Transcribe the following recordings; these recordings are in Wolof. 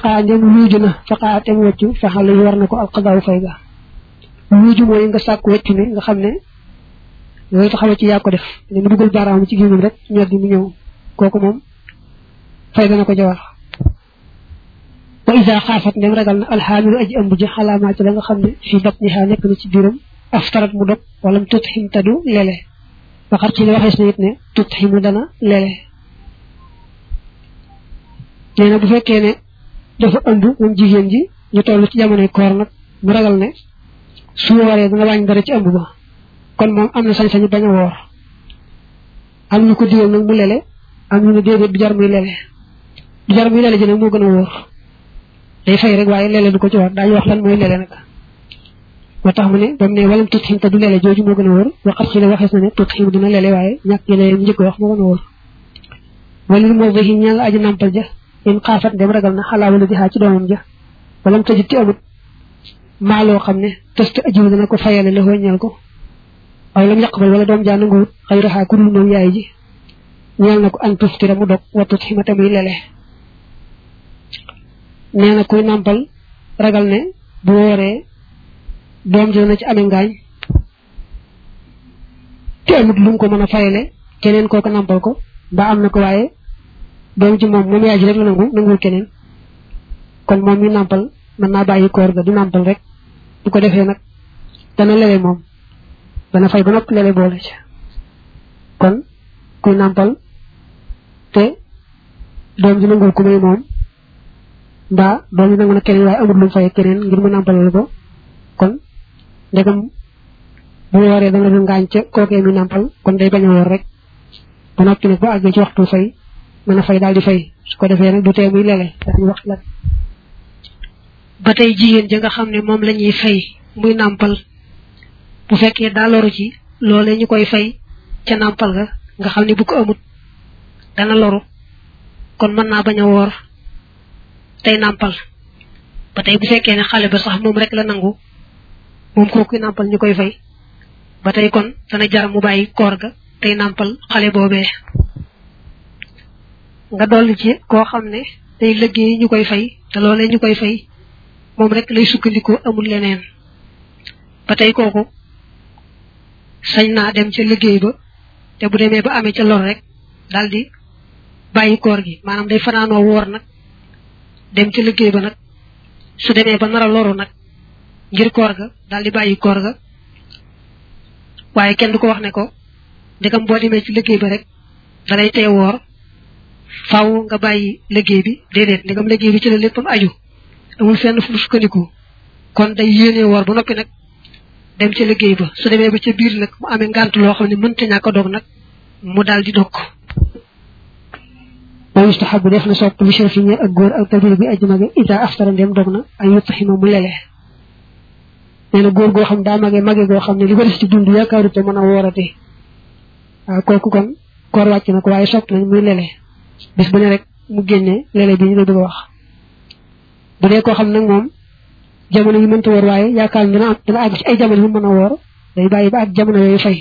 waqaa ndem luuju na faqaa tem weccu faxal yi war na ko alqadaaw fay ga luuju mooy nga sàkk weccu ne nga xam ne loolu taxaw ci yaa ko def ne mu dugal baaraam ci gémmam rek ñor gi mu ñëw kooku moom fay dana ko jawar wa isa xaafat ndem ragal na alxaamilu aji ëmb ji xalaamaa ci la nga xam ne fii batniha nekk na ci biiram aftarat mu dog wala mu tutxim tadu lele waxar ci li waxees na it ne tutximu dana lele nee na bu fekkee ne dafa ëmb moom jigéen ji ñu toll ci jamonoy koor nag mu ragal ne su waree dana wàññi dara ci ëmb ba kon moom am na sañ-sañu bañ a woor am ñu ko digal nag mu lele am ñu ne déedéet du jar muy lele du jar muy lele ji nag moo gën a wóor day fay rek waaye lele du ko ci war daañu wax lan mooy lele nag moo tax mu ne ba mu ne walam tut xim te du lele jooju moo gën a wóor waxat xi la waxees na ne tut xim dina lele waaye ñàkk yi lele njëkk wax moo gën a wóor walil moo ba ña nga aji nampal ja in xaafat dem ragal na xalaa wala di xaa ci doomam ja walam tëjit ci amut maa loo xam ne tëst ajiw dina ko fayale la ñeel ko waaye lam yàqbal wala doom jaa nanguwut xëy raxaa ku dul moom yaay ji ñeel na ko an tuftira mu dog watut ximata muy lele nee na kuy nàmpal ragal ne bu wooree doom ji dana ci amee ngaañ te amut lu mu ko mën a fayale keneen kooku nàmpal ko mbaa am na ko waaye doom ji moom moom yaay ji rek la nangu nanguwul keneen kon moom mi nàmpal mën naa bàyyi koor ga du nàmpal rek bu ko defee nag dana lele moom dana fay ba noppi lele boole ci kon kuy nàmpal te doom ji nangul ku may moom mbaa doom ji nangu na keneen waaye amul lu mu fay keneen ngir mu nàmpalal ko kon ndegam bu waree dana du ngaañ ca kookee mi nàmpal kon day bañ a woor rek ba noppi nag bu àggee ci waxtu fay mën a fay daal di fay su ko defee nag du tee muy lele dañu wax la ba tey jigéen ja nga xam ne moom la ñuy fay muy nàmpal bu fekkee daa loru ci loolee ñu koy fay ca nàmpal ga nga xam ne bu ko amut dana loru kon mën naa bañ a woor tey nàmpal ba tey bu fekkee ne xale ba sax moom rek la nangu moom kooku nàmpal ñu koy fay ba tey kon dana jar mu bàyyi koor ga tey nàmpal xale boobee nga dolli ci koo xam ne day liggéey ñu koy fay te loolee ñu koy fay moom rek lay sukkandikoo amul leneen ba tey kooku sañ naa dem ca liggéey ba te bu demee ba amee ca lor rek daal di bàyyi koor gi maanaam day fanaanoo woor nag dem ca liggéey ba nag su demee ba nar a loru nag ngir koor ga daal di bàyyi koor ga waaye kenn du ko wax ne ko ndegam boo demee ci liggéey ba rek dalay tee woor faaw nga bàyyi liggéey bi déedéet ndegam liggéey bi ci la léppam aju amul fenn fu mu sukkandiku kon day yéene woor ba noppi nag dem ca liggéey ba su demee ba ca biir nag mu amee ngànt loo xam ne mënta ñàkk a dog nag mu daal di dog wa yustahabu def na sopp li sharifi ñe ak góor ak kabir bi aji mage ida aftara ndem dog na ay yutaxima mu lele nee na góor goo xam daa mage mage goo xam ne li ko des ci dund yaakaaru te mën a woorate waaw kooku kon koor wàcc na ko waaye sopp nañ muy lele bis bu ne rek mu génne lele bi ñu la bëgg a wax bu dee koo xam nag moom jamono yi mënta woor waaye yaakaar dina am dina àgg ci ay jamono yu mën a woor day bàyyi ba ak jamono yooyu fay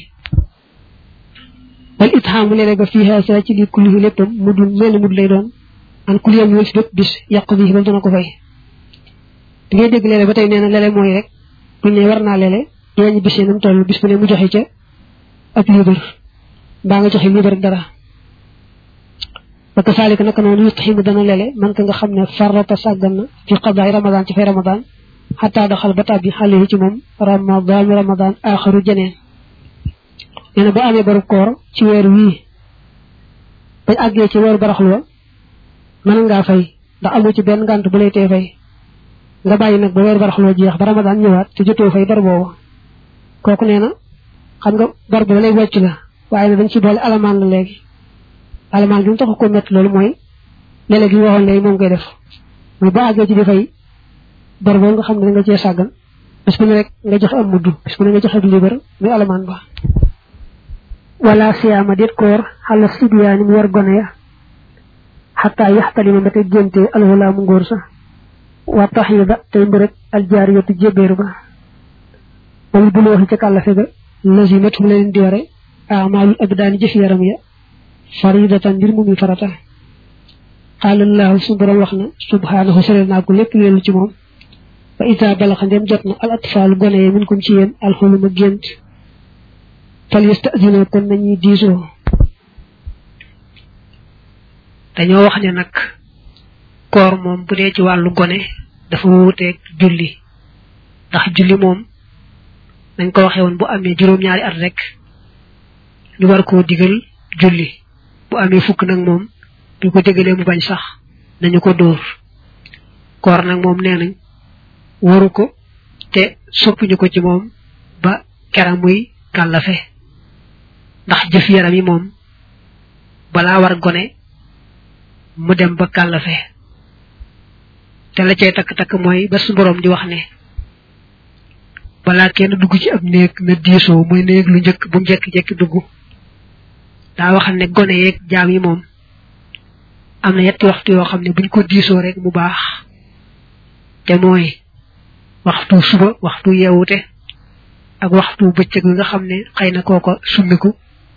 wal itxaamu lele ga fii xeesa ci li kulli léppam mu dul mel mud lay doon an kulli yam yooyu si bépp bis yàq bi ba dana ko fay di ngay dégg lele ba tey nee na lele mooy rek buñ ne war naa lele yooñu bis yi nam toll bis bu ne mu joxe ca ab liibar mbaa nga joxe liibar dara parce que saalika naka noonu yustaximu dana lele man ka nga xam ne farata sàggan na fi qadaay ramadan ci fay ramadan xataa daxal ba tàbbi xale yi ci moom ramadan ramadan axaru jeneen nee na boo amee baru koor ci weer wii bañ àggee ci weeru baraxlu wa mën ngaa fay ndax amu ci benn ngànt bu lay tee fay nga bàyyi nag ba weeru baraxlu wa jeex ba ramadan ñëwaat te jotoo fay bar boobu kooku nee na xam nga bar bi lay wàcc la waaye ne dañ ci boole alamaan la léegi alamaan bi mu taxu ko métti loolu mooy léeg-léeg yi waxoon léegi moom koy def mooy boo àggee ci di fay bar boobu nga xam ne da nga cee sàggan bis bu ne rek nga joxe am mudd bis bu ne nga joxe ab libar muy alamaan ba wala siyaama déet koor xala sibiyaani mu war gone ya xataa yaxtalima ba tey génte alxulaa mu ngóor sa wa taxida tey mbërëg aljaariyatu jébéeru ba wala bu looxi ca kàllafe ga lazimatu mu leen di ware amaalul abdaani jëf yaram ya faridatan mbir mu muy farata qaalallahu su borom wax na subhanahu sore naa ko lépp leelu ci moom fa ita balaxa ndem jot na al atfaalu gone yi min kum ci yéen alxuluma gént fal yastadina kon nañuy diisoo dañoo wax ne nag koor moom bu dee ci wàllu gone dafa wuuteeg julli ndax julli moom nañ ko waxee woon bu amee juróom-ñaari at rek ñu war koo digal julli bu amee fukk nag moom bu ko digalee mu bañ sax nañu ko dóor koor nag moom nee nañ waru ko te soppuñu ko ci moom ba kera muy kàllafe ndax jëf yaram yi moom balaa war gone mu dem ba kàllafe te la cay takk-takk mooy ba su boroom di wax ne balaa kenn dugg ci ab néeg na diisoo muy néeg lu njëkk bu njekki-jekki dugg daa wax ne gone yeeg jaam yi moom am na yetti waxtu yoo xam ne buñ ko diisoo rek mu baax te mooy waxtu suba waxtu yeewute ak waxtu bëccëg bi nga xam ne xëy na kooko summiku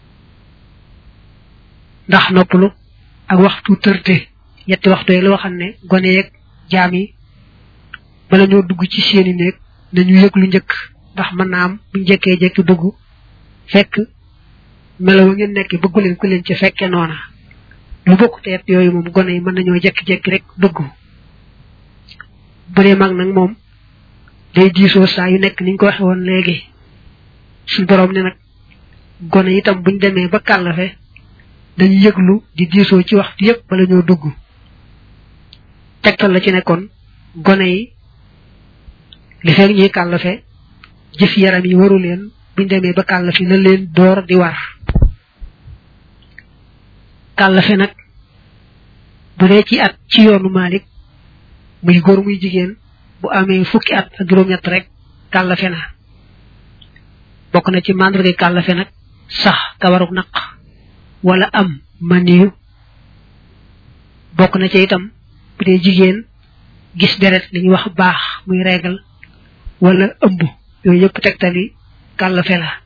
ndax noppalu ak waxtu tërte yetti waxtu yi loo xam ne gone yeeg jaam yi bala ñoo dugg ci seeni néeg nañu yëg lu njëkk ndax mën naa am bu njëkkee jekki dugg fekk melaw ngeen nekk bëggu leen ku leen ci fekke noona lu bokk te yett yooyu moom gone yi mën nañoo jekki-jekki rek dugg bu dee mag nag moom day diisoo saa yu nekk niñ ko waxe woon léegi suñ boroom ne nag gone itam buñ demee ba kàllafe dañu yëglu di diisoo ci waxtu yépp bala ñoo dugg tegtal la ci nekkoon gone yi li fekk ñuy kàllafe jëf yaram yi waru leen buñ demee ba kàllafe na leen door di war kàllafe nag bu dee ci at ci yoonu Malik muy góor muy jigéen bu amee fukki at ak juróom-ñett rek kàllafe na bokk na ci mandarga kàllafe nag sax kawaruk naq wala am maniyu bokk na ci itam bu dee jigéen gis deret li ñuy wax baax muy reegal wala ëmb yooyu yëpp tegtali kàllafe la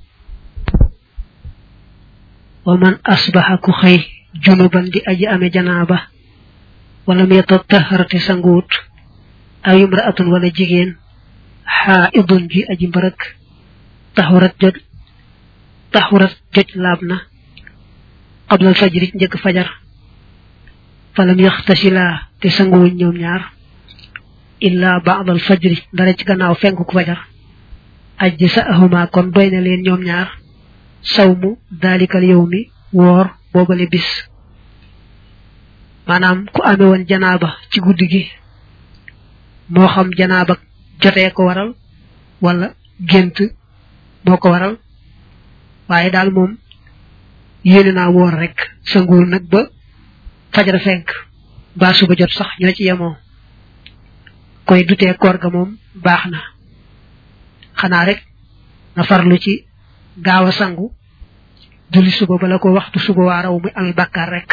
wa man asbaxa ku xëy junuban di aji ame janaaba wala mu yataharate sanguut aw imraatun wala jigéen xaaidun ji aji mbërëk taxurat jot taxurat joj laab na qablal fajri njëkk fajar falam yaxtasilaa te sanguwuñ ñoom ñaar illa baadal fajri dara ci gannaaw fenkuk fajar ajji sa ahuma kon doy na leen ñoom ñaar sawmu daalikal yow mi woor boobale bis maanaam ku amee woon janaaba ci guddi gi moo xam janaaba jotee ko waral wala gént moo ko waral waaye daal moom yéene naa woor rek sanguwul nag ba fajar fenk ba suba jot sax ñoo ci yemoo koy dutee koor ga moom baax na xanaa rek na farlu ci gaaw a sangu julli suba bala ko waxtu suba waa raw muy amee bàkkaar rek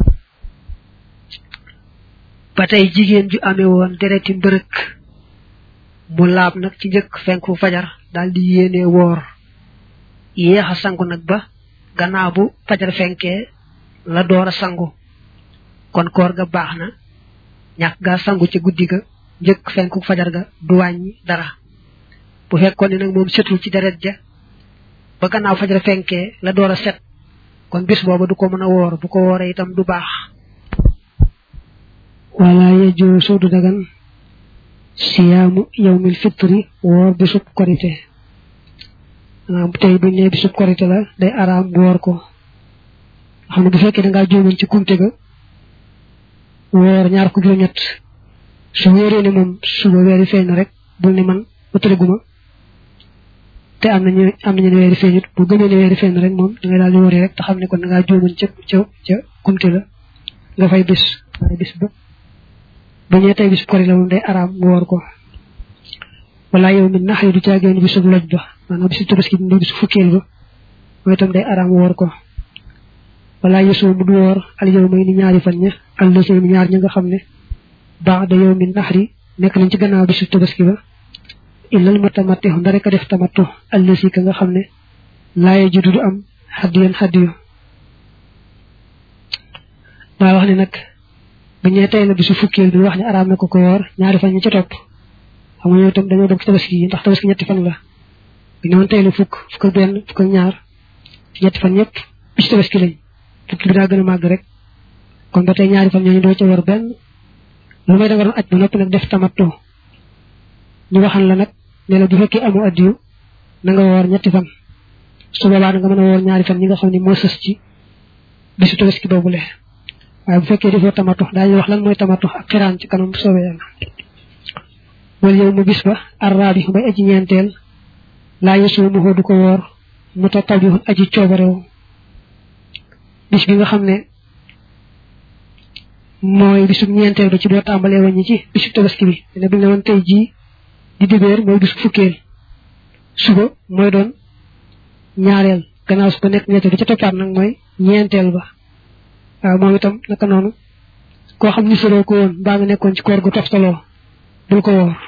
ba tey jigéen ju amee woon dereti mbërëk mu laab nag ci njëkk fenku fajar daal di yéene woor yéex a sangu nag ba gannaaw bu fajar fenkee la door a sangu kon koor ga baax na ñàkk gaa sangu ca guddi ga njëkk fenku fajar ga du wàññi dara bu fekkoon ne nag moom setul ci deret ja ba gannaaw fajar fenkee la door a set kon bis booba du ko mën a woor bu ko wooree itam du baax wala yajuusu du dagan siyaamu yawmil fitri woor bisub korite maanaam tey buñ ne bisub korite la day araam woor ko xam ne bu fekkee da ngaa juumoon ci kumte ga woor ñaar ko juróom-ñett su wéeree ne moom suba weeri feeñ na rek bul ne man ba tëreguma te am nañu am nañu ne weeri feeñut bu gëmee ne weeri feeñ na rek moom da ngay daal di wóoree rek te xam ne kon da ngaa juumoon ca ca ca kumte la nga fay bis waaye bis ba ba ñee tey bisub korite la moom day araam woor ko wala yow mi nax yi du caagéen bisub loj ba maanaam bisu tabaski bi bisu fukkeel ba mooy itam day araam woor ko wala yesoo mu du woor al yow may ni ñaari fan ña al lësee ni ñaar ña nga xam ne baax da yow mi naxri nekk nañ ci gannaaw bisu tabaski ba illal ma tamatti nda rek a def tamattu al lësi ka nga xam ne laaye judu du am xaddiyan xaddiyu daa wax ne nag bu ñee tey la bisu fukkeel bi wax ne araam na ko ko woor ñaari fan ñu ca topp xam nga ñoo itam dañoo bokk ci tabaski yi ndax tabaski ñetti fan la bu ñëwoon tey la fukk fukk ak benn fukk ak ñaar ñetti fan ñëpp bisu tabaski lañ fukki bi daa gën a màgg rek kon ba tey ñaari fan ñooñu doo ca war benn lu may da nga doon aj ba noppi nag def tamattu ñu waxan la nag ne la bu fekkee amu addiyu na nga woor ñetti fan su boobaa nga mën a woor ñaari fan ñi nga xam ne moo sës ci bisu tabaski boobule waaye bu fekkee defoo tamattu daañu wax lan mooy tamattu ak xiraan ci kanam soobee yàlla wala yow mu bis ba arraabi bay aji ñeenteel laa yasuumuhu du ko woor mu ta tabihun aji coobarew bis bi nga xam ne mooy bisu ñeenteel ba ci boo tàmbalee wàññi ci bisu tabaski bi ne bi ne woon tey jii di dibéer mooy bisu fukkeel suba mooy doon ñaareel gannaaw su ko nekk ñetteel bi ca toppaat nag mooy ñeenteel ba waaw moom itam naka noonu koo xam ni soroo ko woon mbaa nga nekkoon ci koor gu toftaloo bul ko woor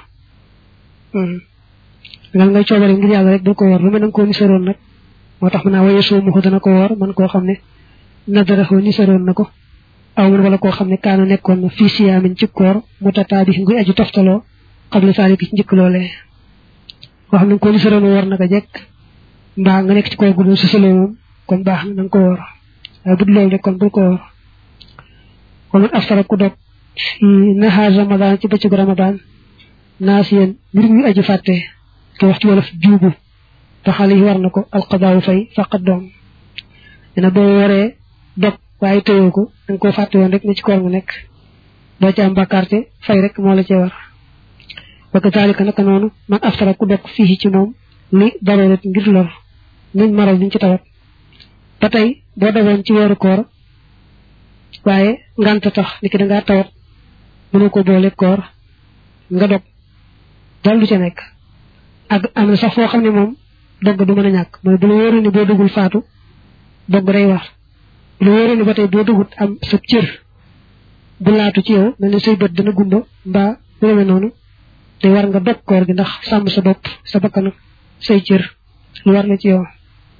ngal ngay coobare ngir yàlla rek bul ko woor lu mel nanga koo ni soroon nag moo tax mën naa waye soo muxu dana ko woor man koo xam ne nadaraxoo ni soroon na ko aw man wala koo xam ne kaana nekkoon na fii siyaamin ci koor mu tataabi nguy aju toftaloo xam la saali ki ci njëkk loolee koo xam ne ko ni soroon woor naka jekk mbaa nga nekk ci koor gu doon susaloo moom kon baax na nga ko woor waaye bu dul loolu rek kon bul ko woor waman aftara ku dog fi nahaar ramadan ci bëccëgu ramadan naas yéen mbir muy aju fàtte te wax ci wolof juubu te xale yi war na ko alqadaawu fay faqat doom dina boo waree dog waaye tëyoo ko da nga koo fàtte woon rek ne ci koor nga nekk doo ci am bàkkaarte fay rek moo la cee war wa kazalika naka noonu man aftara ku dog fii ci moom li daroorat ngir lor nuñ maral niñ ci tawat ba tey boo dogoon ci weeru koor waaye ngant tax ni ki da ngaa tawat mënu ko boole koor nga dog dal du ca nekk ak am na sax foo xam ne moom dogg du mën a ñàkk mooy bu la wóoree ni boo dugul faatu dogg day war bu la wóoree ni ba tey boo dugut am sa cër bu laatu ci yow mel ne say bët dana gumba mbaa bu demee noonu te war nga dog koor gi ndax sàmm sa bopp sa bakkan say cër lu war la ci yow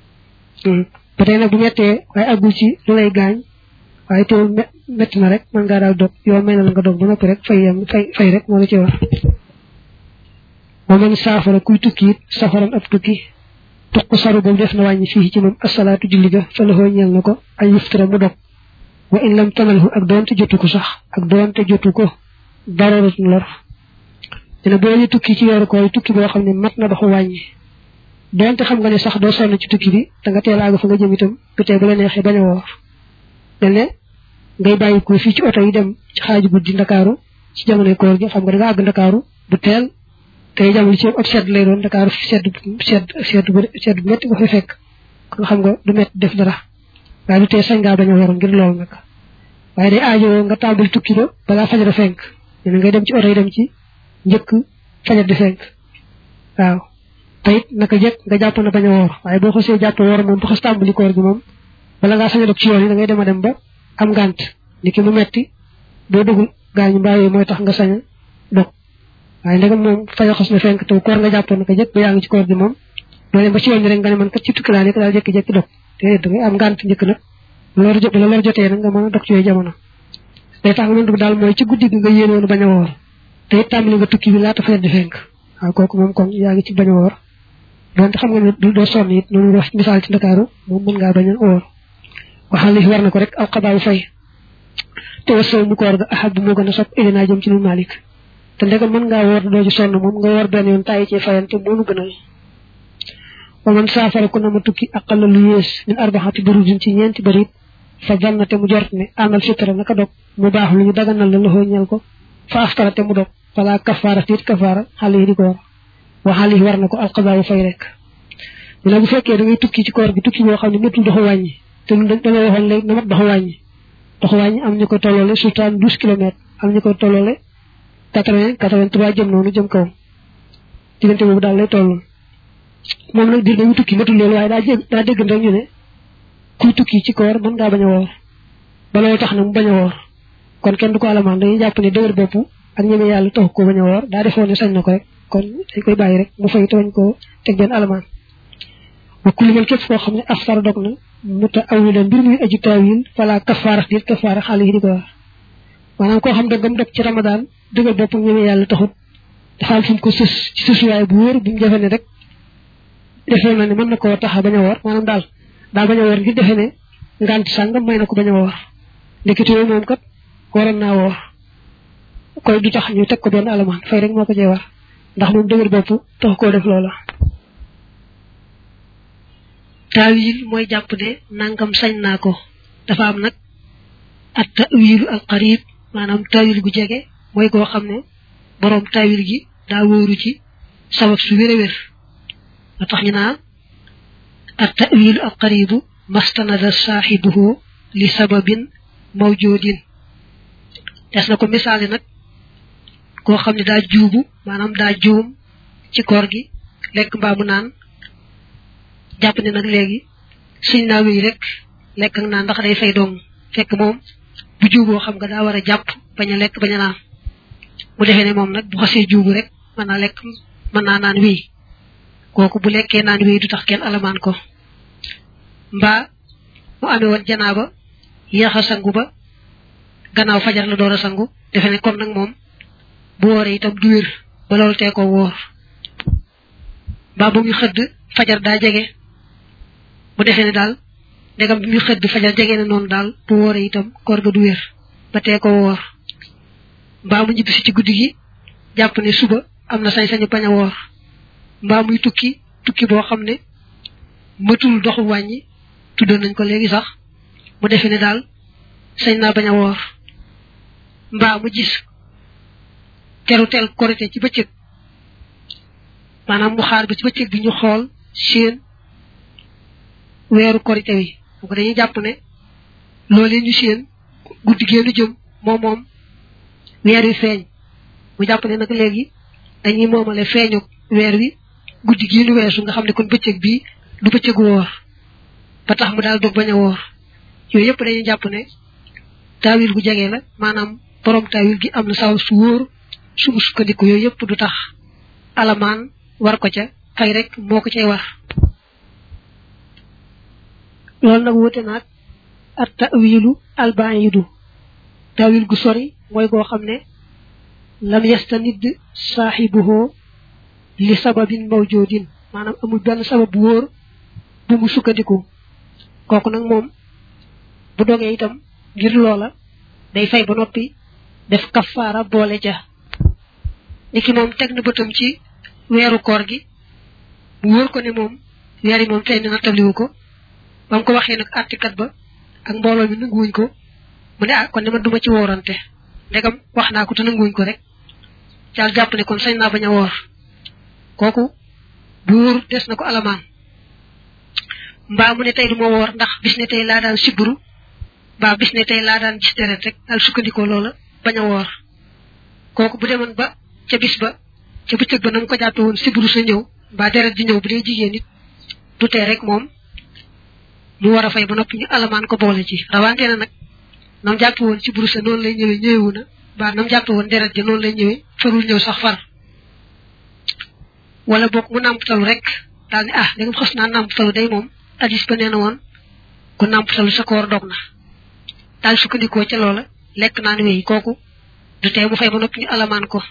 ba tey nag bu mettee waaye àggul ci lu lay gaañ waaye teewul métti na rek mën ngaa daal dog yow may na la nga dog ba noppi rek fay yem fay fay rek moo la ci war moo man saafara kuy tukki it safaran ab tukki tuq saru boobu def na wàññi fii ci moom asalaatu julli ga fa la ñeel na ko ay yuftara mu dog wa in lam tanalhu ak doonte jotu ko sax ak doonte jotu ko daroratun lor dina boo ñu tukki ci yoru koy tukki boo xam ne mat na doxu wàññi doonte xam nga ne sax doo sonn ci tukki bi da nga teel àgg fa nga jëm itam bi tey bu la neexee bañ a woor mel ne ngay bàyyi ko fii ci oto yi dem ci xaaju guddi ndakaaru ci jamonoy koor gi xam nga da nga àgg ndakaaru bu teel tey jamono ci ot sedd lay doon ndakaaru sedd sedd sedd bu sedd bu métti nga fay fekk kon xam nga du métti def dara waaye du tee sañ ngaa bañ a woor ngir loolu nag waaye day aajowoo nga tàmbali tukki ba balaa fajar fenk ne ngay dem ci oto yi dem ci njëkk fajar di fenk waaw te it naka jekk nga jàpp na bañ a woor waaye boo xasee jàpp woor moom bu xas tàmbali koor gi moom bala ngaa sañ a dog ci yoon yi da ngay dem a dem ba am ngànt ni ki mu metti boo dugul gaañu mbaa yooyu mooy tax nga sañ a dog waaye ndegam moom fajar xas na fenk te koor nga jàppoon naka jekk ba yaa ngi ci koor gi moom doo dem ba ci yoon yi rek nga ne man kat ci tukki laa nekk daal jékki-jékki dog te da ngay am ngànt njëkk nag loolu jot la loolu jotee nag nga mën a dog ci yooyu jamono day tax nga mën dugg daal mooy ci guddi gi nga yéene woon bañ a woor te it tàmbali nga tukki bi laata fajar di fenk waaw kooku moom kon yaa ngi ci bañ a woor donte xam nga ne doo sonn it noonu wax misaal ci ndakaaru moom mën ngaa bañ a woor waxal li war na ko rek aw xabaaw fay te wa sow mu koor ga ahab moo gën a sopp ilinaa jëm ci lu malik te ndegam mën ngaa woor doo ci sonn moom nga woor benn yoon tàyyi ci fayante moonu gënal wa man saafara ku na ma tukki aqalla lu yées min arbaxati burudin ci ñeenti barit fa zanna te mu jort ne amal fitra naka dog mu baax lu ñu daganal la loxoo ñel ko fa aftara te mu dog fala kafaara tiit kafaara xale yi di ko war wa xale yi war na ko alqadaawu fay rek dina bu fekkee da ngay tukki ci koor gi tukki boo xam ne méttul doxu wàññi te lu da ngay waxoon léegi na mat doxu wàññi doxu wàññi am ñu ko tolloole sultaan douze kilomètres am ñu ko tolloole quatre vingt quatre vingt trois jëm noonu jëm kaw diggante boobu daal lay toll moom nag dir dañu tukki méttul loolu waaye daa jég daa dégg rek ñu ne kuy tukki ci koor mën ngaa bañ a woor ba loolu tax na mu bañ a woor kon kenn du ko alamaan dañuy jàpp ne dëgër bopp ak ñeme yàlla taxu ko bañ a woor daa defoon ne sañ na ko rek kon dañ koy bàyyi rek mu fay te bañ koo teg benn alamaan wa kulli man képp koo xam ne afsara dog na mu ta awilan mbir muy aji taawil fala kafaara déet kafaara xale yi di ko wax maanaam koo xam dëggam dog ci ramadan dëggal boppam ñëwee yàlla taxut dafa am fu mu ko sës ci sësuwaay bu wóor bu mu defe ne rek defee na ne mën na koo tax a bañ a woor maanaam daal daal bañ a woor ngir defe ne ngant sàngam may na ko bañ a woor ndekete yooyu moom kat waroon naa woor koy du tax ñu teg ko benn alamaan fay rek moo ko cee war ndax moom dëgër bopp tax koo def loola taawil mooy jàpp ne nangam sañ naa ko dafa am nag at tawilu al qarib maanaam taawil gu jege mooy koo xam ne boroom taawil gi daa wóoru ci sabab su wér a wér nga tax ñu naa at tawilu al qaribu mastanada saaxibuhu li sababin mawjudin des na ko misaali nag koo xam ne daa juubu maanaam daa juum ci koor gi lekk mbaa mu naan jàpp ne nag léegi suñ naa wéy rek lekk ak naan ndax day fay dong fekk moom bu juuboo xam nga daa war a jàpp bañ a lekk bañ a naan mu defee ne moom nag bu xasee juubu rek mën naa lekk mën naa naan wéy kooku bu lekkee naan wéy du tax kenn alamaan ko mbaa mu amee woon janaaba yéex a sangu ba gannaaw fajar la door a sangu defe ne kon nag moom bu wooree itam du wér ba loolu tee ko wóor mbaa bu muy xëdd fajar daa jege bu defee ne daal ndegam bi muy xëdd fajar jege ne noonu daal bu wooree itam koor ga du wér ba tee ko wóor mbaa mu ñibbisi ci guddi gi jàpp ne suba am na sañ-sañu bañ a woor mbaa muy tukki tukki boo xam ne matul doxu wàññi tuddoon nañ ko léegi sax mu defee ne daal sañ naa bañ a woor mbaa mu gis teru teel korite ci bëccëg maanaam mu xaar ba ci bëccëg bi ñu xool seen weeru korite wi bu ko dañuy jàpp ne loolee ñu seen guddi geenu jëm moom moom weer wi feeñ mu jàpp ne nag léegi dañuy moomale feeñu weer wi guddi geenu weesu nga xam ne kon bëccëg bii du bëccëgu woor ba tax mu daal dog bañ a woor yooyu yëpp dañuy jàpp ne taawil gu jege la maanaam borom taawil gi am na saw su wóor su mu sukkandiku yooyu yëpp du tax alamaan war ko ca fay rek moo ko cay war loolu nag wute naag at tawilu albayidu tawil gu sori mooy koo xam ne lam yastanid saaxibuhoo li sababin mawjudin maanaam amul benn sabab bu wóor bu mu sukkandiku kooku nag moom bu dogee itam ngir loola day fay ba noppi def kafaara boole ca niki moom teg na bëtam ci weeru koor gi mu wóor ko ne moom weer yi moom feeñ na nattabliwu ko ba mu ko waxee nag artikat ba ak mbooloo mi nanguwuñ ko mu ne ah kon ne man duma ci woorante ndegam wax naa ko te nanguwuñ ko rek caal jàpp ne kon sañ naa bañ a woor kooku bu wóor des na ko alamaan mbaa mu ne tey du ma woor ndax bis ne tey laa daan siburu mbaa bis ne tey laa daan gis deret rek daal sukkandikoo loola bañ a woor kooku bu demoon ba ca bis ba ca bëccëg ba na mu ko jàppe woon siburu sa ñëw mbaa deret di ñëw bu dee jigéen nit du tee rek moom mu war a fay ba noppi ñu alamaan ko boole ci rawante na nag nam jàppe woon siburu sa noonu lay ñëwee ñëwewu na mbaa nam jàppe woon deret ja noonu lay ñëwee farul ñëw sax far wala boog mu nàmptalu rek daal ne ah da nga xas naa nàmptalu day moom addis ba nee na woon ku nàmptalu sa koor dog na daal sukkandikoo ca loola lekk naan wéy kooku du tee mu fay ba noppi ñu alamaan ko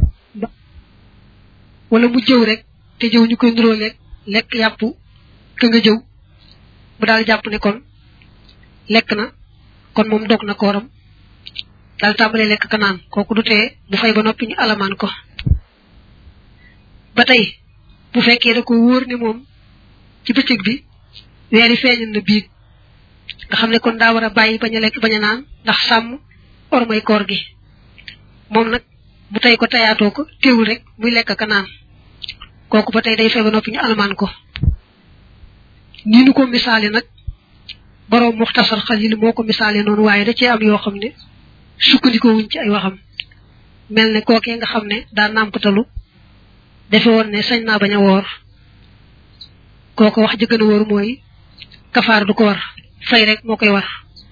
wala mu jëw rek te jëw ñu koy nuroo lekk lekk yàpp ka nga jëw mu daal jàpp ne kon lekk na kon moom dog na kooram daal tàmbalee lekk ka naan kooku du tee mu fay ba noppi ñu alamaan ko ba tey bu fekkee da ko wóor ne moom ci bëccëg bi weeri feeñal na biig nga xam ne kon daa war a bàyyi bañ a lekk bañ a naan ndax sàmm ormay koor gi moom nag bu tey ko tayaatoo ko teewul rek muy lekk ka naan kooku ba tey day fay ba noppi ñu alamaan ko ni nu ko misaale nag boroom muxtasar xalil moo ko misaale noonu waaye da cee am yoo xam ne sukkandikoo wuñ ci ay waxam mel ne kookee nga xam ne daa nàmpatalu defe woon ne sañ naa bañ a woor kooko wax jëgën a wóor mooy kafaar du ko war fay rek moo koy war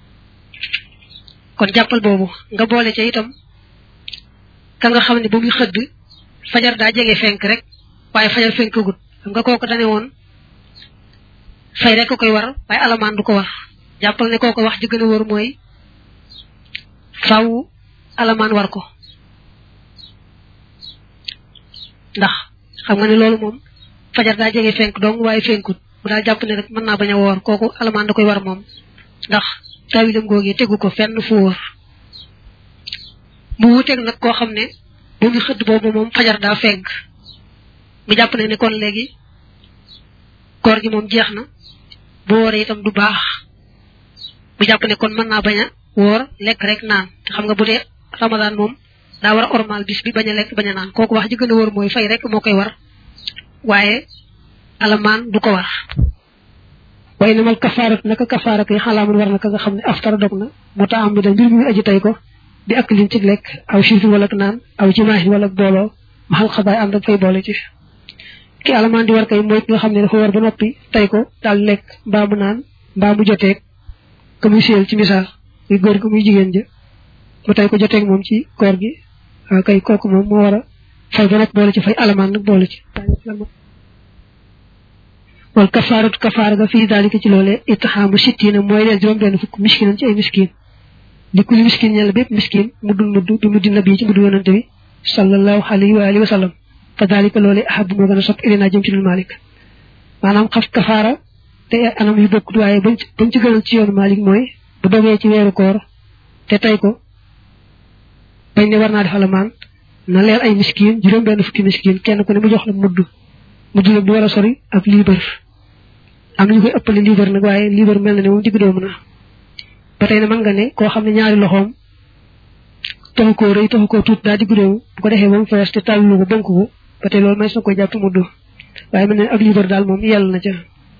kon jàppal boobu nga boole ca itam ka nga xam ne ba muy xëdd fajar daa jege fenk rek waaye fajar fenkagut xam nga kooko dane woon fay rek ko koy war waaye alamaan du ko war jàppal ne kooko wax jëgën a wóor mooy faw alamaan war ko ndax xam nga ne loolu moom fajar daa jege fenk dong waaye fenkut mu daal jàpp ne rek mën naa bañ a woor kooku alamaan da koy war moom ndax tawilam googu tegu ko fenn fu wóor mu wuteeg nag koo xam ne bu mu xëdd boobu moom fajar daa fenk mu jàpp ne ne kon léegi koor gi moom jeex na bu wooree itam du baax mu jàpp ne kon mën naa bañ a woor lekk rek naan te xam nga bu dee ramadan moom daa war a ormal bis bi bañ a lekk bañ a naan kooku wax ji gën a wóor mooy fay rek moo koy war waaye alamaan du ko war waaye namal kafaarat naka kafaarat yi xalaamun war na ka nga xam ne aftara dog na mu ta am bi da mbir mi aji tey ko di ak lin ci lekk aw siifin wala naan aw ci maahin wala booloo ma xal xabaay ànd ak fay boole ci ki alamaan di war kay mooy ki nga xam ne dafa war ba noppi tey ko daal lekk mbaa mu naan mbaa mu joteeg ka muy séyal ci misaal muy góor gi muy jigéen ja mu tey ko joteeg moom ci koor gi waaw kay kooku moom moo war a fay ba nag boole ci fay alamaan nag boole ci wal kafaaratu kafaara ga fii daalika ci loolee itixaamu sittiina mooy leen juróom benn fukk miskinan ci ay miskin li kulli miskin ñella bépp miskin muddul mudd bi muddi nabi ci muddu yonante bi sallallahu alayhi wa alihi wa sallam fa daalika loolee ahab moo gën a sopp ilinaa jëm ci lul malik maanaam xaf kafaara te anam yu bokk waaye bañ bañ ci gënal ci yoonu malik mooy bu dogee ci weeru koor te tey ko bañ ne war naa def alamaan na leer ay miskin juróom benn fukki miskin kenn ku ne mu jox la mudd mudd nag du war a sori ak liibar am nañu koy ëppale liibar nag waaye liibar mel na ne moom digg doomu na ba tey ne mën nga ne koo xam ne ñaari loxoom taxu koo rëy taxu koo tuut daa digg doomu bu ko defee ba mu fees te tàllu ko bënk ko ba tey loolu may na koy jàpp mudd waaye mel ne ak liibar daal moom yàlla na ca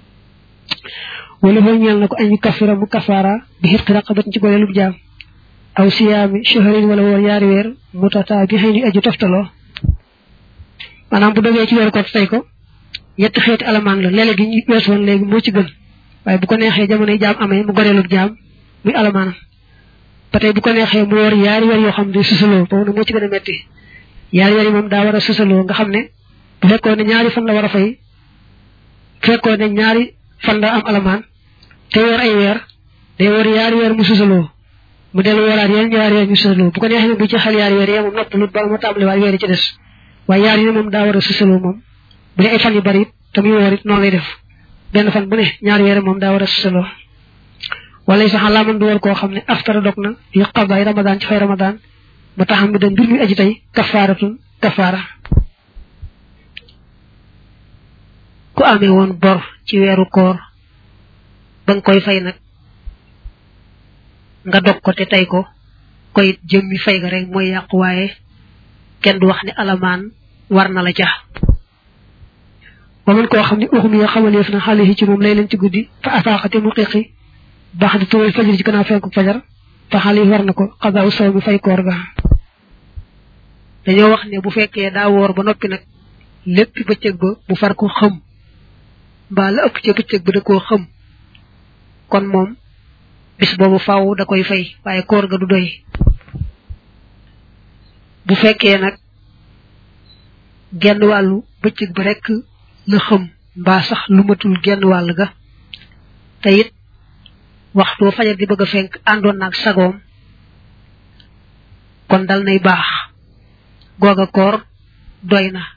wala foofu ñeel na ko añu kafira mu kafaara bi xirqi raqabatin ci goleelub jaam aw siyaami shahrin wala woor yaari weer mutata bi xëy ni aju toftaloo maanaam bu dogee ci weeru ko tey ko ñetti xeeti alamaan la léeg-léeg gi ñu weesu woon léegi moo ci gën waaye bu ko neexee jamonoy jaam amee mu goreelub jaam muy alamaanam ba tey bu ko neexee mu woor yaari weer yoo xam ne susaloo boobu nag moo ci gën a metti yaari weer yi moom daa war a susaloo nga xam ne bu fekkoon ne ñaari fan la war a fay fekkoon ne ñaari fan la am alamaan te woor ay weer day woor yaari weer mu susaloo mu dellu wooraat yeneen ñaari weer ñu susaloo bu ko neexee bu ci xel yaari weer yee moom noppalut ba mu tàmbali waat weer yi ci des waaye yaar yi ne moom daa war a susaloo moom bu dee ay fan yu bari it te muy woor it noonu lay def benn fan bu ne ñaari weer moom daa war a susaloo wala sax laa mën du war koo xam ne aftara dog na yu xabaay ramadaan ci fay ramadaan ba taxam bi da mbir muy aji tey kafaaratun kafaara ku amee woon bor ci weeru koor ba nga koy fay nag nga dog ko te tey ko koy jëmmi fay ga rek mooy yàqu waaye kenn du wax ne alamaan war na la ca ba man koo xam ne uxum yoo xamaleef na xale yi ci moom lay leen ci guddi fa afaaxate mu xiqi baax di tuwal fajar ci gannaaw fenku fajar fa xale yi war na ko xadaaw saw mi fay koor ga dañoo wax ne bu fekkee daa woor ba noppi nag lépp bëccëg ba mu far ko xëm mbaa la ëpp ca bëccëg ba da koo xëm kon moom bis boobu faaw da koy fay waaye koor ga du doy bu fekkee nag genn wàllu bëccëg ba rekk la xëm mbaa sax lu matul genn wàll ga te it waxtu fajar di bëgg a fenk àndoon naag sagoom kon dal nay baax googa koor doy na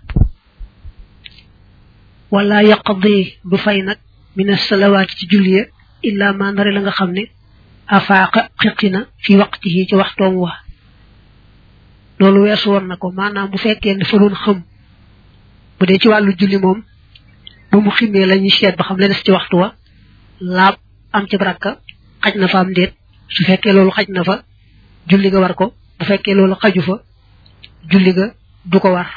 wala yaqdi du fay nag min salawaati ci julliya illa ma ndare la nga xam ne afaaqa xiqina fi waqtihi ci waxtoom wa loolu weesu woon na ko maanaam bu fekkee ne fa doon xëm bu dee ci wàllu julli moom ba mu ximee la ñuy seet ba xam la des ci waxtu wa laab am ci baraka xaj na fa am déet su fekkee loolu xaj na fa julli ga war ko bu fekkee loolu xaju fa julli ga du ko war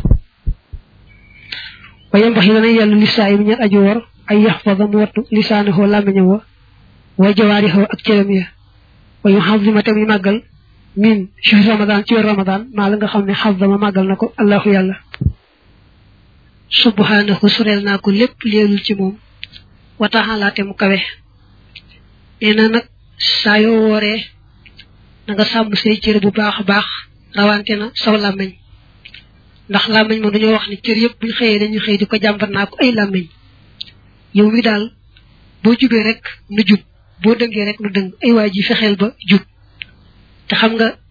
wayam bax yi dana yàllu lisaa yi mu ñet aju war ay yaxfada mu wattu lisaanahoo làmmiñam wa way jawaarixoo ak cëram ya wayu xazima tam yi màggal min shahri ramadan ci weer ramadan maa la nga xam ne xazama màggal na ko allahu yàlla subhanahu soreel naa ko lépp leelul ci moom wataxalaate mu kawe nee na nag saa yoo wooree na nga sàmm say cër bu baax a baax rawante na saw làmmiñ ndax làmmiñ moom dañoo wax ni cër yëpp buñ xëyee dañuy xëy di ko jàmbat naa ko ay làmmiñ yow mi daal boo jubee rek nu jub boo dëngee rek nu dëng ay waa ji fexeel ba jub te xam nga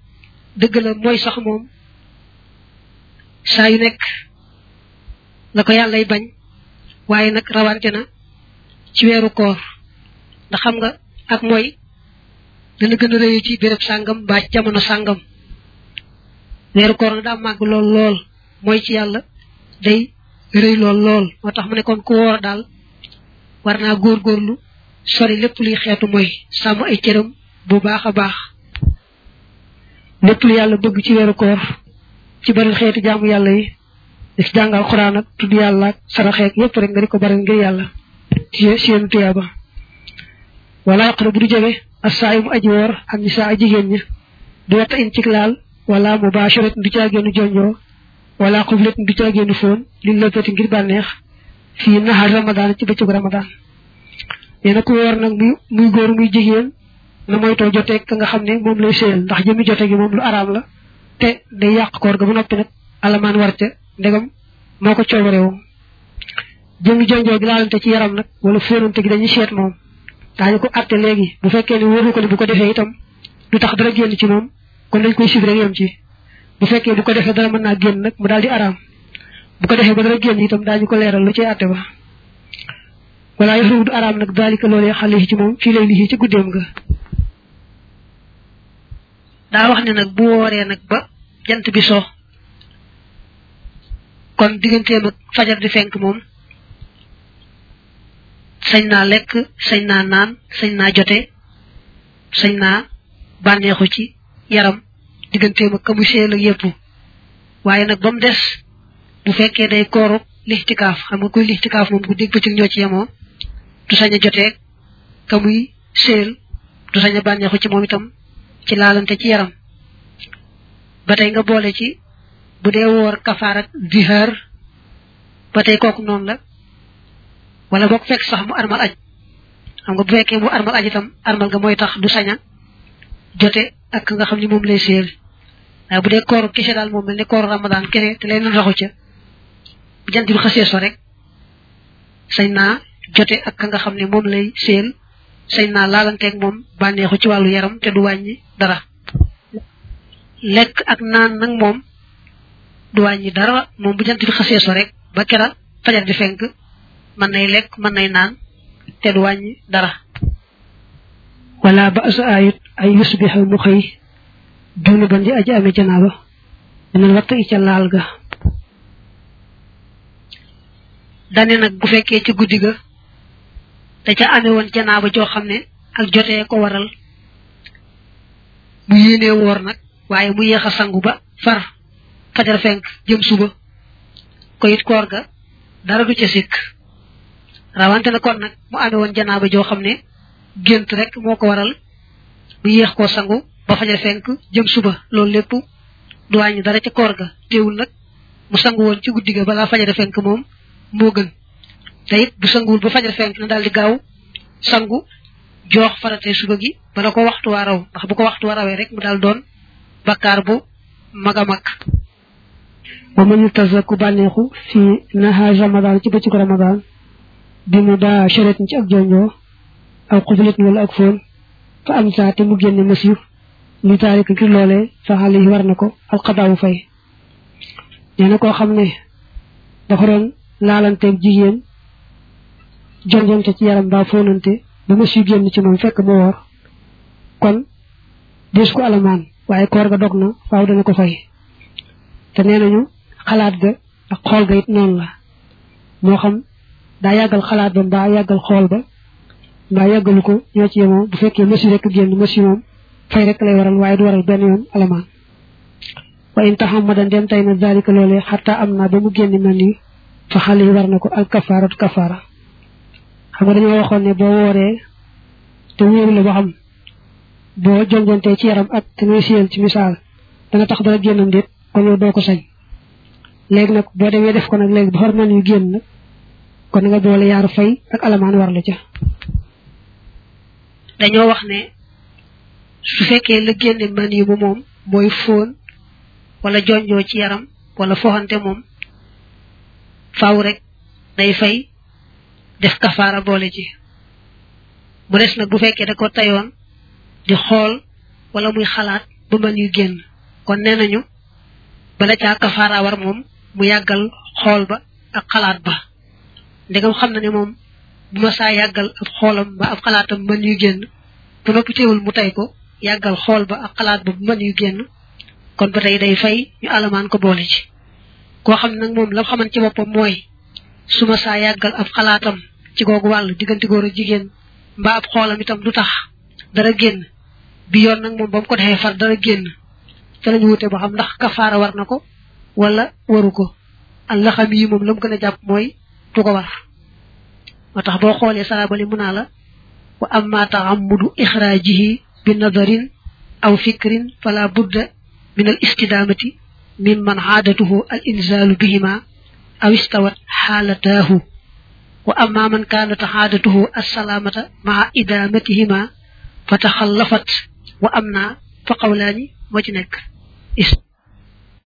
dëgg la mooy sax moom saa yu nekk la ko yàllay bañ waaye nag rawante na ci weeru koor ndax xam nga ak mooy dana gën a rëy ci béréb sàngam mbaa ci jamono sàngam weeru koor nag daa màgg lool lool mooy ci yàlla day rëy lool lool moo tax mu ne kon ku woor daal war naa góorgóorlu sori lépp luy xeetu mooy sàmm ay cëram bu baax a baax lépp lu yàlla bëgg ci weeru koor ci bari xeetu jaamu yàlla yi di ci jàngal xuraan ak tudd yàlla ak saraxeek yépp rek nga di ko bari ngir yàlla ci seen tuyaaba wala yaqra bu du jege assaayi mu aji woor ak nisaa a jigéen ña du wetta in cig laal wala mubasharat du caagéenu jonjoo wala xublet du caagéenu foon li lëppati ngir bànneex fii naxar ramadaan ci bëccëgu ramadaan nee na ku woor nag muy muy góor muy jigéen na moytoo jotee ka nga xam ne moom lay séyal ndax jëmi jote gi moom lu araam la te day yàq koor ga ba noppi nag alamaan war ca ndegam moo ko coobarewoo jëmi jonjoo gi laalante ci yaram nag wala fóonante gi dañuy seet moom daañu ko àtte léegi bu fekkee ne wóoru ko ne bu ko defee itam du tax dara génn ci moom kon dañ koy sib rek yem ci bu fekkee bu ko defee dara mën naa génn nag mu daal di araam bu ko defee ba dara génn itam daañu ko leeral lu cay àtte ba wala yaxrumu du araam nag daalika loolee xale ci moom fii lay lii ci guddeem nga daa wax ne nag bu wooree nag ba jant bi so kon digganteem ak fajar di fenk moom sañ naa lekk sañ naa naan sañ naa jote sañ naa bànneexu ci yaram digganteem ak kamu seel ak yépp waaye nag ba mu des bu fekkee day kooru lixtikaaf xam nga kuy lixtikaaf moom ku dégg bëccëg ñoo ci yemoo du sañ a joteeg kamuy seel du sañ a bànneexu ci moom itam ci laalante ci yaram ba tey nga boole ci bu dee woor kafaar ak zihaar ba tey kooku noonu la wala boog fekk sax mu armal aj xam nga bu fekkee mu armal aj itam armal nga mooy tax du saña jote ak nga xam ni moom lay séel waaye bu dee kooru kese daal moom mel ne kooru ramadan kese te leen raxu ca bu jant bi xasee so rek sañ naa jote ak nga xam ne moom lay séel sañ naa laalanteeg moom bànneexu ci wàllu yaram te du wàññi dara lekk ak naan nag moom du wàññi dara moom bu jant bi xasee so rek ba kera fajar di fenk mën nay lekk mën nay naan te du wàññi dara wala ba asa ayit ay yusbiha mu xëy dunu ban di aji amee janaaba dinañ wattu i ca laal ga dane nag bu fekkee ci guddi ga da ca amee woon janaaba joo xam ne ak jotee ko waral mu yéenee woor nag waaye mu yéex a sangu ba far fajar fenk jëm suba ko it koor ga dara du ca sikk rawante na kon nag mu amee woon janaaba joo xam ne gént rek moo ko waral mu yéex koo sangu ba fajar fenk jëm suba loolu lépp du wàññi dara ca koor ga teewul nag mu sangu woon ci guddi ga balaa fajar fenk moom moo gën te it bu sanguwul ba fajar fenk na daal di gaaw sangu joox farate suba gi bala ko waxtu waa raw ndax bu ko waxtu waa rawee rek mu daal doon bakkaar bu mag a mag wa man tazaku bànneexu fi nahaar ramadan ci bëccëgu ramadan bi mu daa charetin ci ak jonjoo aw xubuletin wala ak foon fa am saate mu génne masiw li taalika ngir loolee fa xale yi war na ko alxadaawu fay nee na koo xam ne dafa doon laalanteeg jigéen jonjonte ci yaram baa foonante ba masiw génn ci moom fekk mu woor kon des ko alamaan waaye koor ga dog na faaw dana ko fay te nee nañu xalaat ga ak xool ga it noonu la moo xam daa yàggal xalaat ba mbaa yàggal xool ba mbaa yàggalu ko ñoo ci yemoo bu fekkee masi rek génn masi moom fay rek lay waral waaye du waral benn yoon alamaan wa in taxamadan dem tay na zalika loolee xataa am naa ba mu génn mel ni fa xale yi war na ko al kafaaratu kafaara xam nga dañoo waxoon ne boo wooree te wóoru la ba xam boo jonjontee ci yaram ak te ngay siyal ci misaal dana tax dara génnam déet kon yow doo ko sañ léegi nag boo demee def ko nag léegi ba xor man yu génn nag kon nga boole yaaru fay ak alamaan war la ca dañoo wax ne su fekkee la génne man yi mu moom mooy fóon wala jonjoo ci yaram wala foxante moom faaw rek day fay def kafaara boole ci mu des nag bu fekkee da ko tayoon di xool wala muy xalaat ba man yu génn kon nee nañu bala caa kafaara war moom mu yàggal xool ba ak xalaat ba ndegam xam na ne moom bu ma saa yàggal ab xoolam ba ab xalaatam mën yu génn ba noppi teewul mu tey ko yàggal xool ba ak xalaat ba bu mën yu génn kon ba tey day fay ñu alamaan ko boole ci koo xam nag moom la xaman ci boppam mooy su ma saa yàggal ab xalaatam ci googu wàll diggante góor ak jigéen mbaa ab xoolam itam du tax dara génn bi yoon nag moom ba mu ko defee far dara génn ca lañu wute ba xam ndax kafaara war na ko wala waru ko allah xam yi moom la mu gën a jàpp mooy du ko war moo tax boo xoolee salaabali mu naa la wa amma taammudu ixraajihi bi nadarin aw fikrin fala budda min al istidaamati mimman aadatuhu al inzaalu bihima aw istawat xaalataahu wa amma man kaanat aadatuhu assalaamata maa idaamatihima fa taxallafat wa am naa fa qawlaani moo ci nekk